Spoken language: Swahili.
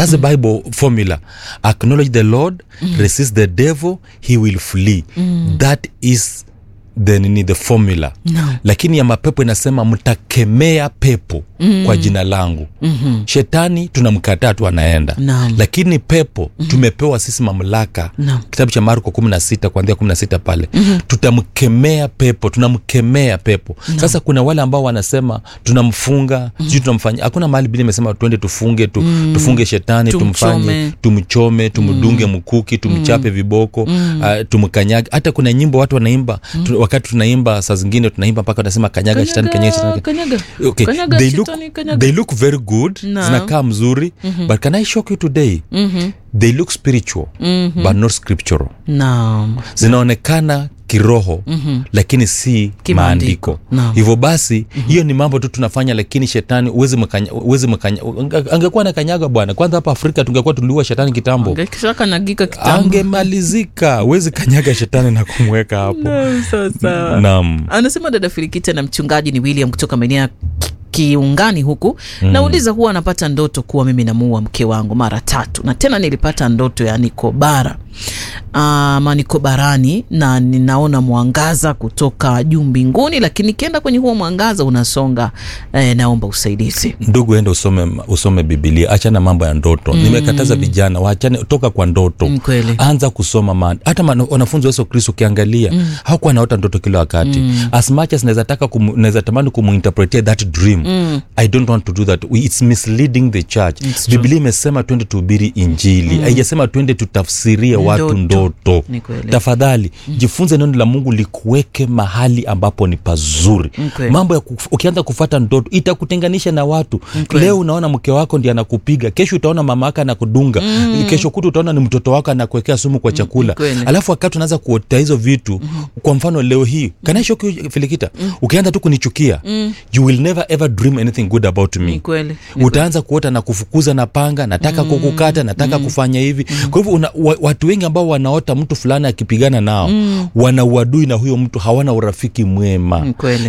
thats the bible formula acknowledge the lord resist the devil he will flee that is the nini the formula Naam. lakini ya mapepo inasema mtakemea pepo mm. kwa jina langu mm-hmm. shetani tunamkataa tu anaenda Naam. lakini pepo mm-hmm. tumepewa sisi mamlaka Naam. kitabu cha marko kumi na sita kuanzia kumi na sita pale mm-hmm. tutamkemea pepo tunamkemea pepo no. sasa kuna wale ambao wanasema tunamfunga mm-hmm. sijui tunamfanya hakuna mahali bili imesema twende tufunge tu, mm. tufunge shetani Tumchome. tumfanye tumchome tumdunge mm. mkuki tumchape mm. viboko mm. uh, tumkanyage hata kuna nyimbo watu wanaimba mm. tu, wakati tunaimba saa zingine tunaimba mpaka wanasema kanyaga shetani kanyaga shetani kanyaga okay. Kanyaga they, look, shetani, kanyaga. they look very good No. zinakaa mzuri mm-hmm. but can i shock you today mm-hmm. they look spiritual mm-hmm. but not scriptural naam zinaonekana kiroho mm-hmm. lakini si Kimaandiko. maandiko Naam. hivyo basi hiyo mm-hmm. ni mambo tu tunafanya lakini shetani uwezi mkanya, uwezi mkanya, ange- angekuwa na kanyaga bwana kwanza hapa afrika tungekuwa tuliua shetani kitambo Angekisha kanyagika kitambo angemalizika uwezi kanyaga shetani na kumweka hapo Naam, sawa sawa naam anasema dada filikita na mchungaji ni william kutoka maeneo ya Ki- kiungani huku mm. nauliza huwa anapata ndoto kuwa mimi namuua mke wangu mara tatu na tena nilipata ndoto ya niko bara ama niko barani na ninaona mwangaza kutoka juu mbinguni lakini nikienda kwenye huo mwangaza unasonga eh, naomba usaidizi ndugu ende usome, usome bibilia achana mambo ya ndoto mm. nimekataza vijana waachane toka kwa ndoto Mm, kweli. anza kusoma ma hata ma- wanafunzi wa yesu kristo ukiangalia mm. hakuwa naota ndoto kila wakati mm. as much as naweza taka kumu- naweza tamani kumuinterpretia that dream mm. i don't want to do that We- it's misleading the church It's true. bibilia imesema twende tuhubiri injili haijasema twende tutafsirie watu Ndoto. ndoto Ni kweli. tafadhali mm. jifunze neno la mungu likuweke mahali ambapo ni pazuri Ni kweli. mambo ya kuf, ukianza kufata ndoto itakutenganisha na watu kweli. leo unaona mke wako ndi anakupiga kesho utaona mama wako anakudunga mm. kesho kutu utaona ni mtoto wako anakuwekea sumu kwa chakula kweli. alafu wakati unaanza kuota hizo vitu mm. kwa mfano leo hii kanaishoki filikita mm. ukianza tu kunichukia mm. you will never ever dream anything good about me ni kweli ni utaanza kuota na kufukuza na panga nataka mm. kukukata nataka mm. kufanya hivi mm. kwa hivyo una, wa, watu wengi ambao wanaota mtu fulani akipigana nao mm. wana uadui na huyo mtu hawana urafiki mwema Ni kweli